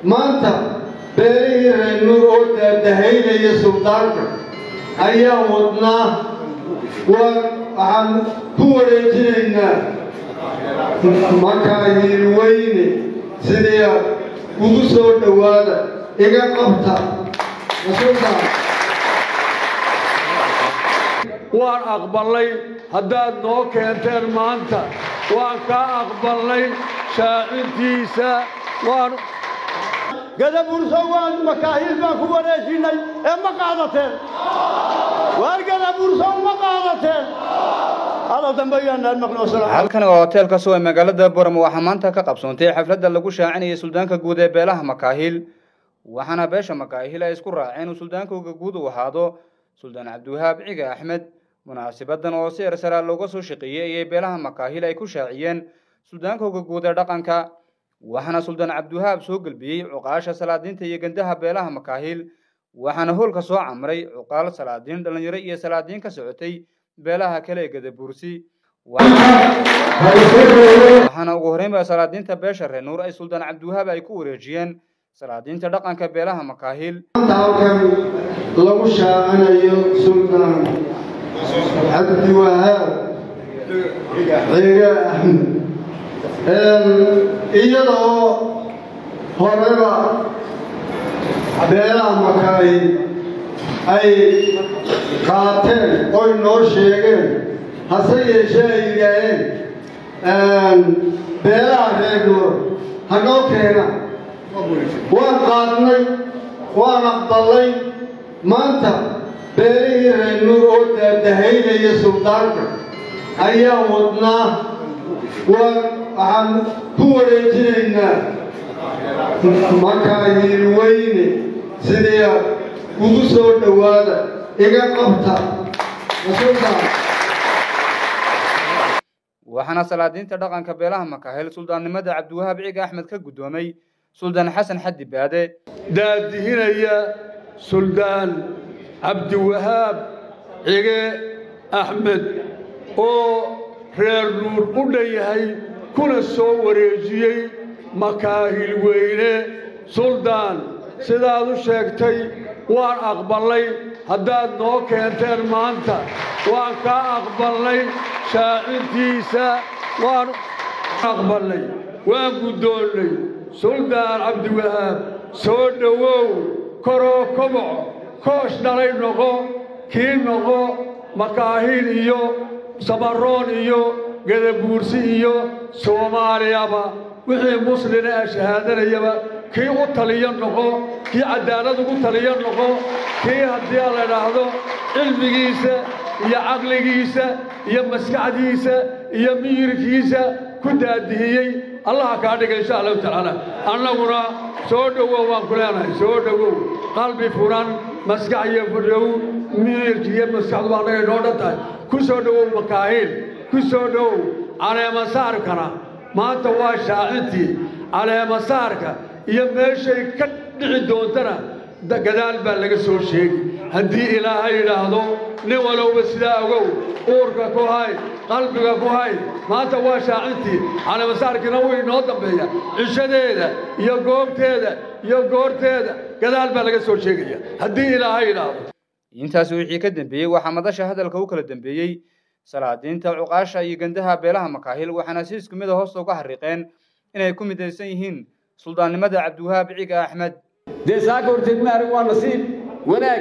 maanta beelihii reernuur oo daadahaynaya suldaanka ayaa wadnaa waa waxaan ku wareejinaynaa makaahiil weyne sidii ugu soo dhowaada iga qabta sultaan waan aqballay haddaad noo keenteen maanta waan kaa aqballay shaacintiisa waan gadaburso waan makaahiil baan ku wareejinay ee ma qaadateen waar gadaburso ma qaadateen halkani waa hoteelka suw ee magaalada boram waxaa maanta ka qabsoontay xafladda lagu shaacinayay suldaanka guud ee beelaha makaahiil waxaana beesha makaahiil ay isku raaceen uu suldaankooga guud uu ahaado suldaan cabdiwahaab ciga axmed munaasibadan oo si ersaraa looga soo shaqeeyey ayay beelaha makaahiil ay ku shaaciyeen suldaankooga guud ee dhaqanka waxaana suldaan cabdiwahaab soo gelbiyey cuqaasha salaadiinta iyo gandaha beelaha makaahiil waxaana hoolka soo camray cuqaal salaadiin dhallinyaro iyo salaadiin ka socotay beelaha kale ee gadabuursi waxaana ugu horreynba salaadiinta beesha reer nuur ay suldaan cabdiwahaab ay ku wareejiyeen salaadiinta dhaqanka beelaha makaahiil maanta halkan lagu shaacinayo suldaan cabdiwahaab ciga axmed iyadoo horeba beelaha makaahiil ay qaateen oy noo sheegeen hase yeeshee ay yidhaaheen beelaha reer nuur ha noo keena waan qaadnay waan aqballay maanta beelihii reer nuur oo daadahaynaya suldaanka ayaa wadnaa waa waxaan ku wareejinaynaa makaahiil weyne sidii ugu soo dhowaada iga qabta sultaan waxaana salaadiinta dhaqanka beelaha makaahiil suldaannimada cabdiwahaab ciga axmed ka guddoomay suldaan xasan xaddi baade daadihinaya suldaan cabdiwahaab cige axmed oo reer nuur u dhan yahay kuna soo wareejiyey makaahil weyne suldaan sidaad u sheegtay waan aqballay haddaad noo keenteen maanta waan kaa aqballay shaacintiisa waan aqballay waan guddoonnay suldaan cabdiwahaab soo dhowow koroo koboco koosh dhalay noqo kii noqo makaahiil iyo samaroon iyo gadabuursi iyo soomaaliyaba wixii muslina ee shahaadanayaba kii u taliyo noqo kii caddaalad ugu taliyo noqo kii haddii a la idhaahdo cilmigiisa iyo caqligiisa iyo maskaxdiisa iyo miyirkiisa ku daadihiyey allaha kaa dhiga insha allahu tacaala annaguna soo dhowow waan ku leenahay soo dhowow qalbi furan maskax iyo fudhow miyirki iyo maskaxdu baa annaga inoo dhan tahay ku soo dhowow makaahiil ku soo dhowow caleemasaarkana maanta waa shaacintii caleemasaarka iyo meeshay ka dhici doontana gadaal baa laga soo sheegi haddii ilaahay yidhaahdo nin walowba sidaa ogow uurka ku hay qalbiga ku hay maanta waa shaacintii caleemasaarkiina wuu inoo dambeeya cishadeeda iyo goobteeda iyo goorteeda gadaal baa laga soo sheegaya haddii ilaahay yidhaahdo intaasi wixii ka dambeeyey waxaa madasha hadalka u kala dambeeyey salaadiinta cuqaasha iyo gandaha beelaha makaahiil waxaana si isku mid a hoosta uga xariiqeen inay ku midaysan yihiin suldaannimada cabdiwahaab ciga axmed dee saaka horteed ma arag waa nasiib wanaag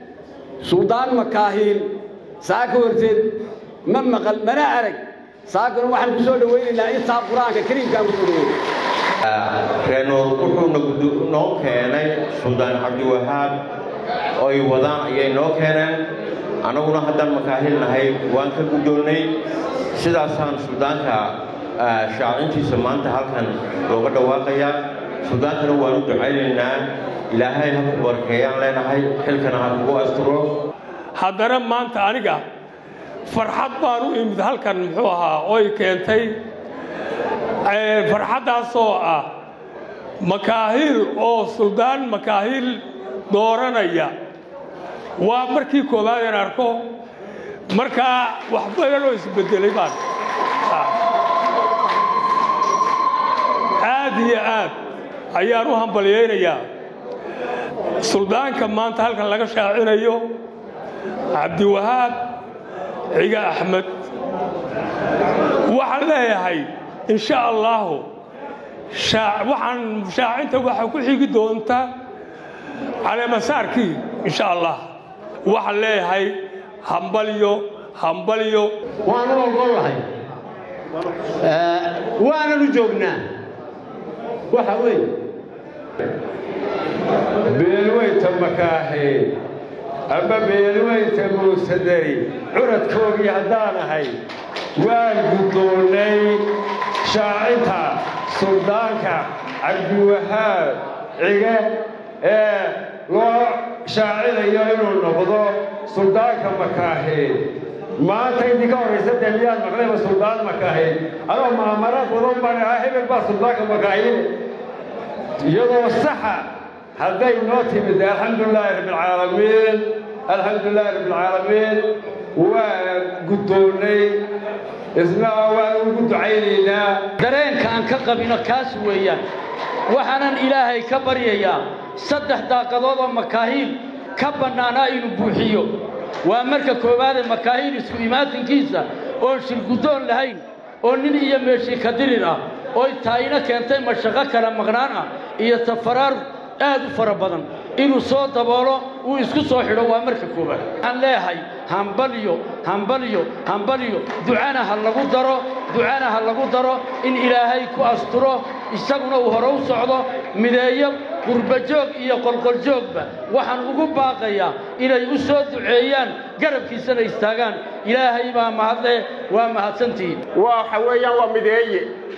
suldaan makaahiil saaka horteed ma maqal mana arag saakuna waxaan ku soo dhowaynaynaa intaa qur-aanka kariimkaan ku soo dhowayna reenuur wuxuuna noo keenay suldaan cabdiwahaab oy wadaan ayay noo keeneen annaguna haddaan makaahil nahay waan ka guddoonnay sidaasaan suldaanka shaacintiisa maanta halkan looga dhawaaqayaa suldaankana waan u ducaynaynaa ilaahay ha ku barkeeyaan leenahay xilkana ha kugu asturo haddana maanta aniga farxad baan u imid halkan muxuu ahaa oy keentay farxaddaasoo ah makaahiil oo suldaan makaahiil dooranaya waa markii koowaad aan arko markaa wax badan oo isbedelay baan aad iyo aad ayaan u hambalyaynayaa suldaanka maanta halkan laga shaacinayo cabdiwahaab ciga axmed waxaan leeyahay in sha allaahu waxaan shaacinta waxaa ku xigi doonta caleemasaarkii insha allah waxaan leeyahay hambalyo hambalyo waanu ogollahay waananu joognaa waxa weeye beelweynta makaaxi ama beelweynta muusadari curadkoogii haddaan ahay waan guddoonnay shaacinta suldaanka cabdiwahaab cige ee loo shaacinayo inuu noqdo suldaanka makaaxi maanta intii ka horraysa dee miyaad maqlayba suldaan makaaxi adoo maamaraad wadan baan ahaa hebel baa suldaanka makaaxi iyadoo saxa hadday noo timid alxamdulilaahi rabbilcaalamiin alxamdulilaahi rabbilcaalamiin waa guddoonnay isna waan ugu ducaynaynaa dareenka aan ka qabino kaas weeyaan waxaanan ilaahay ka baryayaa saddex daaqadood oo makaahiil ka bannaanaa inuu buuxiyo waa marka koowaadee makaahiil isku imaatinkiisa oon shirguddoon lahayn oo nin iyo meeshii ka dirir ah oy taayina keentay mashaqo kala maqnaan ah iyo tafaraar aad u fara badan inuu soo daboolo uu isku soo xidho waa marka koowaad waxaan leeyahay hambalyo hambalyo hambalyo ducana ha lagu daro ducana ha lagu daro in ilaahay ku asturo isaguna uu hore u socdo mideeyo qurbajoog iyo qolqoljoogba waxaan ugu baaqayaa inay u soo duceeyaan garabkiisana istaagaan ilaahay baa mahadle waa mahadsantihiin waxa weeyaan waa mideeye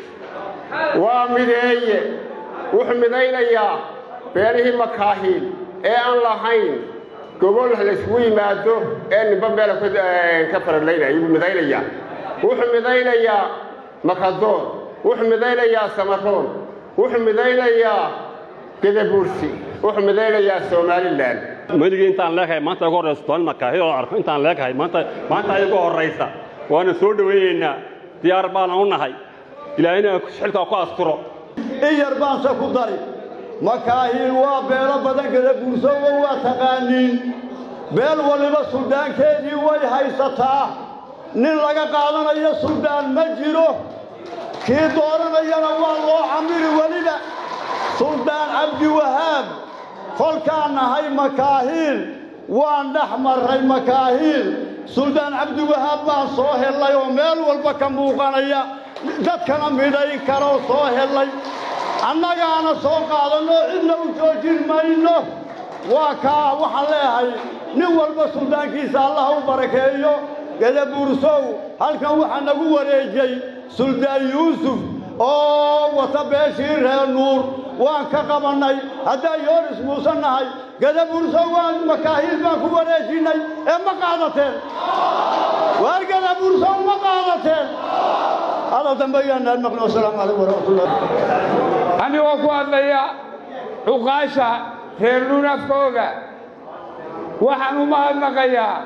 waa mideeye wuxuu midaynayaa beelihii makaahiil ee aan lahayn gobol layskugu yimaado ee ninba meela ka faralaynaya buu midaynayaa wuxuu midaynayaa makadoon wuxuu midaynayaa samaroon wuxuu midaynayaa gedabuursi wuxuu midaynayaa somalilan weligii intaan leekahay maanta ugu horraysa toban makaahil oo arko intaan leekahay maanta maanta ay ugu horraysa waana soo dhowaynaynaa diyaar baana u nahay ilaahayna xilkaa ku asturo in yar baanse ku dari makaahiil waa beelo badan gada buursowa waa taqaaniin beel waliba suldaankeedii way haysataa nin laga qaadanayo suldaan ma jiro kii dooranayana waa loo camiri weliba suldaan cabdiwahaab kolkaan nahay makaahiil waan dhex marray makaahiil suldaan cabdiwahaab baan soo hellay oo meel walba ka muuqanaya dadkana midhayn karoo soo hellay annagaana soo qaadanno cidna u joojin mayno waa kaa waxaan leeyahay nin walba suldaankiisa allah u barakeeyo gadabuursow halkan waxaa nagu wareejay suldaan yuusuf oo wata beeshii reer nuur waan ka qabannay haddaan yoonis muusan nahay gadabuursow waan makaahiil baan ku wareejinnay ee ma qaadateen waar gadabuursow ma qaadateen هذا دنبيان المقنع والسلام عليكم ورحمة الله anigoo ku hadlaya cuqaasha reer nuunafkooga waxaan u mahadnaqayaa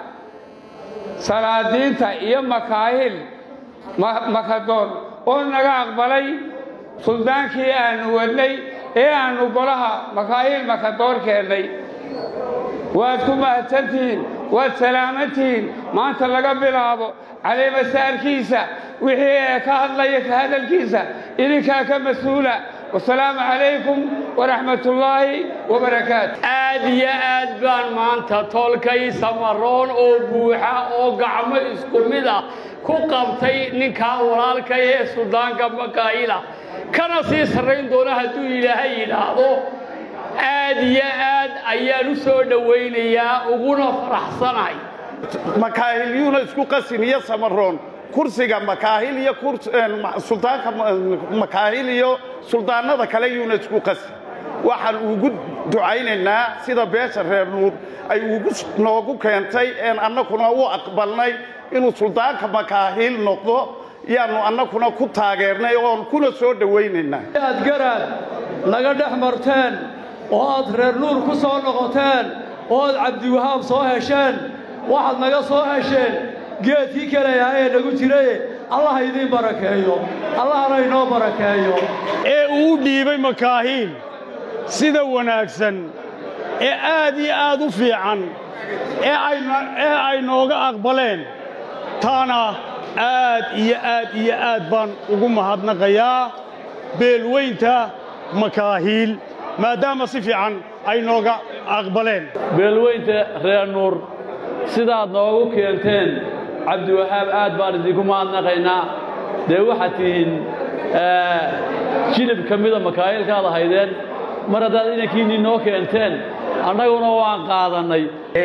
salaadiinta iyo makaahil makadoon oo naga aqbalay suldaankii aannu wadnay ee aannu golaha makaahil makadoon keennay waad ku mahadsantihiin waad salaamantihiin maanta laga bilaabo caleemasaarkiisa wixii ee ka hadlaya ka hadalkiisa idinkaa ka mas-uula wasalaamu calaykum waraxmat ullaahi wabarakaatu aad iyo aad baan maanta tolkay samaroon oo buuxa oo gacmo isku mid ah ku qabtay ninkaa walaalkay ee suldaanka makaa'ila kana sii sarrayn doona hadduu ilaahay yidhaahdo aad iyo aad ayaan u soo dhowaynayaa uguna faraxsanahay makaahilyuuna isku qasin iyo samaroon kursiga makaahil iyo suldaanka makaahil iyo suldaanada kale yuuna isku qasin waxaan ugu ducaynaynaa sida beesha reer nuur ay ugu noogu keentay een annakuna u aqbalnay inuu suldaanka makaahil noqdo yaanu annakuna ku taageernay oon kuna soo dhowaynaynaa aad garaad naga dhex marteen oo aad reer nuur ku soo noqoteen oo aad cabdiwahaab soo hesheen waxaad naga soo hesheen geedkii kale ahaa ee nagu jiray allah idiin barakeeyo allahna inoo barakeeyo ee uu dhiibay makaahiil sida wanaagsan ee aad iyo aad u fiican ee ay nooga aqbaleen taana aad iyo aad iyo aad baan ugu mahadnaqayaa beelweynta makaahiil maadaama si fiican ay nooga aqbaleen beelweynta reer nuur sidaad noogu keenteen cabdiwahaab aad baan idinku mahadnaqaynaa dee waxaad tihiin jilib ka mida makaahilkaad ahaydeen mar haddaad inankiinnii noo keenteen annaguna waan qaadannay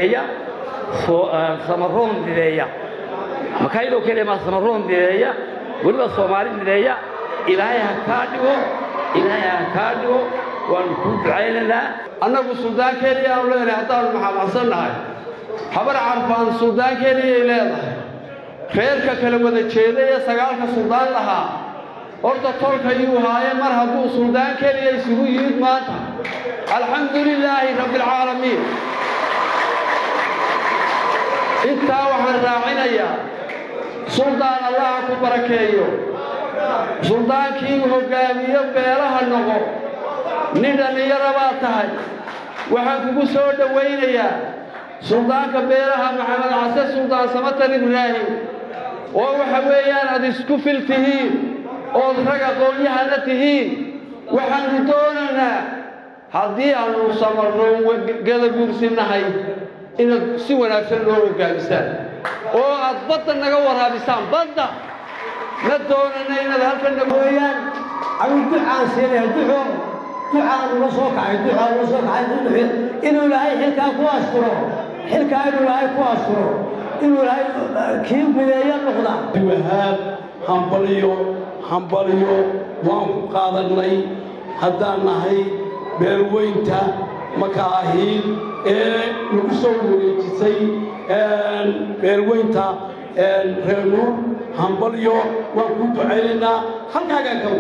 samaroon mideeya makaayiloo keliya maa samaroon mideeya weliba soomaali mideeya ilaahay ha kaa dhigo ilaahay ha kaa dhigo waanu kuu ducaynaynaa annagu suldaankeenii aanu leenahay haddaanu maxamadsannahay habar carfaan suldaankeeniyay leedahay reerka kala wada jeeday ee sagaalka suldaan lahaa horta tolka iyuu haaye mar hadduu suldaan keliya isugu yimid maanta alxamdu lilaahi rabbialcaalamiin intaa waxaan raacinayaa suldaan allaha ku barakeeyo suldaankii hoggaamiyo beelaha noqo nin dhallinyaro baad tahay waxaan kugu soo dhowaynayaa suldaanka beelaha maxamed case suldaan samatar ibraahim oo waxa weeyaan aad isku fil tihiin ood rag aqoon-yahana tihiin waxaannu doonaynaa haddii aannu samarno gadaguursinnahay inaad si wanaagsan loo hoggaamisaan oo aad badda naga waraabisaan badda ma doonana inaad halkan weyaan ayuu ducaan siinaya duco ducaan ula soo kacay ducaan ula soo kacay duduxi inuu ilaahay xilkaa ku asturo xilkaa inuu ilaahay ku asturo inuu ilaahay kii mideeyo noqda wahaab hambaliyo hambaliyo waan ku qaadannay haddaan nahay beelweynta makaahiil ee lagu soo wareejisay beelweynta reernuur hambalyo waan ku ducaynaynaa halkaagaan ka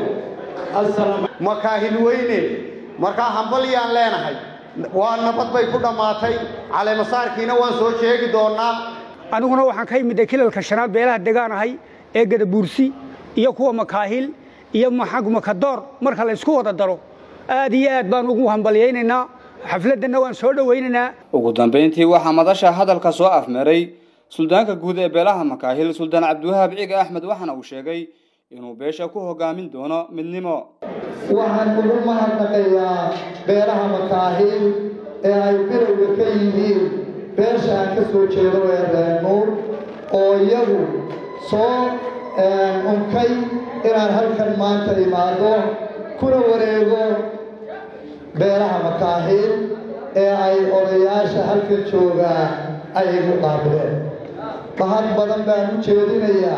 wa makaahil weyne markaa hambalyaan leenahay waa nabad bay ku dhammaatay caleemasaarkiina waan soo sheegi doonnaa aniguna waxaan ka imidday kilalka shanaad beelaha degaanahay ee gadabuursi iyo kuwa makaahil iyo makadoor marka la ysku wada daro aad iyo aad baan ugu hambalyaynaynaa xafladdanna waan soo dhowaynaynaa ugu dambayntii waxaa madasha hadalka soo afmeeray suldaanka guud ee beelaha makaahil suldaan cabdiwahaab ciga axmed waxaana uu sheegay inuu beesha ku hoggaamin doono midnimo waxaan ugu mahadnaqayaa beelaha makaahil ee ay bilowga ka yihiin beesha aan ka soo jeedo ee reer nuur oo iyagu soo unkay inaan halkan maanta imaado kuna wareego beelaha makaahil ee ay odayaasha halkan joogaa ay igu qaabileen mahad badan baan u jeedinayaa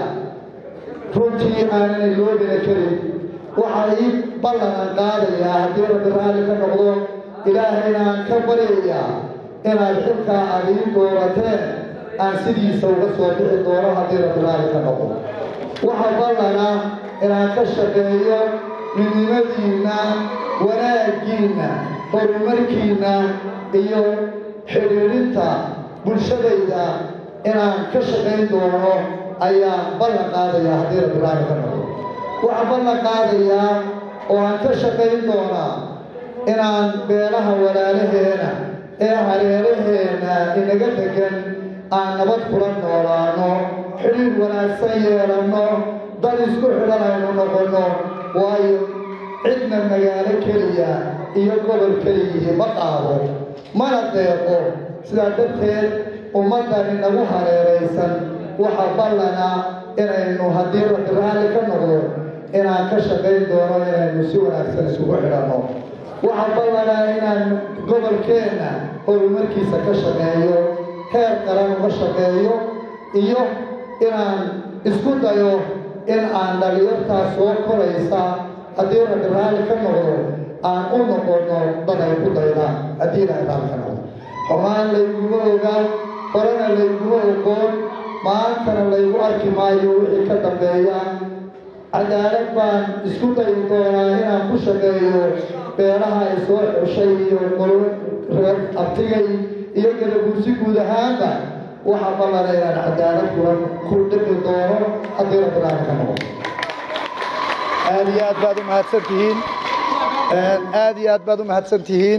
runtii aananay loobina karin waxaa ii ballanaan qaadayaa haddii rabbi raalli ka noqdo ilaahayna aan ka baryayaa inaad xilkaa aad ii doorateen aan sidiisa uga soo bixi doono haddii rabbi raalli ka noqdo waxaa ballana inaan ka shaqeeyo midnimadiinna wanaaggiinna horumarkiinna iyo xidhiidhinta bulshadayda inaan ka shaqayn doono ayaan ballan qaadayaa haddii rabbi raalli ka noqdo waxaan ballan qaadayaa oo aan ka shaqayn doonaa inaan beelaha walaalaheena ee hareeraheenna inaga degan aan nabad kula noolaano xidhiidh wanaagsan yeelanno dad isku xidhan aynu noqonno waayo cidna magaalo keliya iyo gobol keliyihii ma qaado mana deeqo sidaa darteed ummaddan inagu hareeraysan waxaa ballana inaynu haddii rabbi raalli ka noqdo inaan ka shaqayn doono inaynu si wanaagsan isugu xidhanno waxaa ballanaa inaan gobolkeenna horumarkiisa ka shaqeeyo heer qaran uga shaqeeyo iyo inaan isku dayo in aan dhalinyartaas soo koraysa haddii rabbi raalli ka noqdo aan u noqonno dad ay ku daydaan haddii ilaahay raalli ka noqdo xumaan layguma ogaa horena layguma ogoon maantana laygu arki maayo wixii ka dambeeya cadaalad baan isku dayi doonaa inaan ku shaqeeyo beelaha ay soo xushay iyo reer abtigay iyo gadaguursi guud ahaanba waxaa ballana inaan cadaalad kulan ku dhimi doono haddii rabbi raalli ka noqdo aad iyo aad baad u mahadsan tihiin aad iyo aad baad u mahadsan tihiin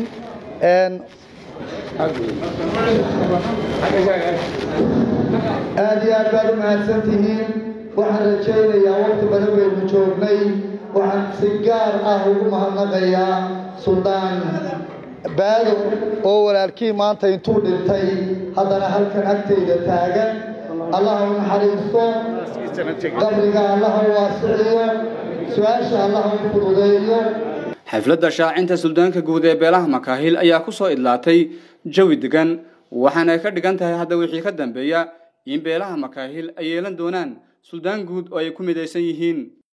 aad iyo aad baad u mahadsan tihiin waxaan rajaynayaa waqti badan baynu joognay waxaan si gaar ah ugu mahadnaqayaa suldaan baado oo walaalkii maanta intuu dhintay haddana halkan agtayda taagan allaha u naxariisto qabriga allaha u waasiciyo su-aasha allaha u fududeeyo xafladda shaacinta suldaanka guud ee beelaha makaahil ayaa ku soo idlaatay jawi degan waxaana ay ka dhigan tahay hadda wixii ka dambeeya in beelaha makaahil ay yeelan doonaan suldaan guud oo ay ku midaysan yihiin